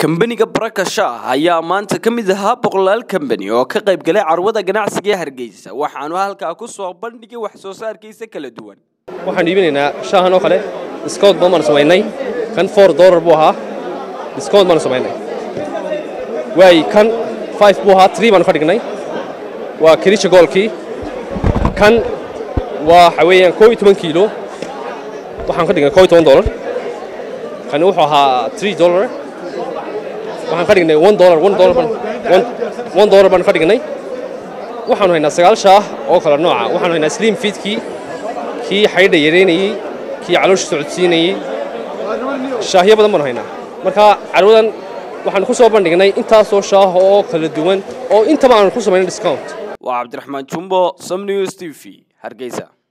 kambaniga baraka shah ayaa maanta ka mid ahaa boqolaal kambani oo ka qayb galay carwada ganacsiga ee hargeysa waxaanu halkaa ku soo bandhigay wax soo saarkiisa kala duwan waxaan iibinaynaa shaahan oo kale discount badan baanu samaynay kan four dollar buu ahaa discount baanu samaynay waay kan five buu ahaa three baanu ka dhignay waa kirisha goolkii kan waa waxa weeyaan koo iyo toban kiilo waxaan ka dhignay koo iyo toban dollar kani wuxuu ahaa three dollar waxaan ka dhignay one dollar one dollar baan one one dollar baan ka dhignay waxaanu haynaa sagaal shaah oo kala nooca waxaanu haynaa slim feedkii kii xaydha yareynayey kii caloosha socodsiinayey shaahyo badan baanu haynaa marka carwadan waxaanu ku soo bandhignay intaasoo shaah oo kala duwan oo intaba aanu ku samaynay discount waa cabdiraxmaan jumbo som news t v hargeysa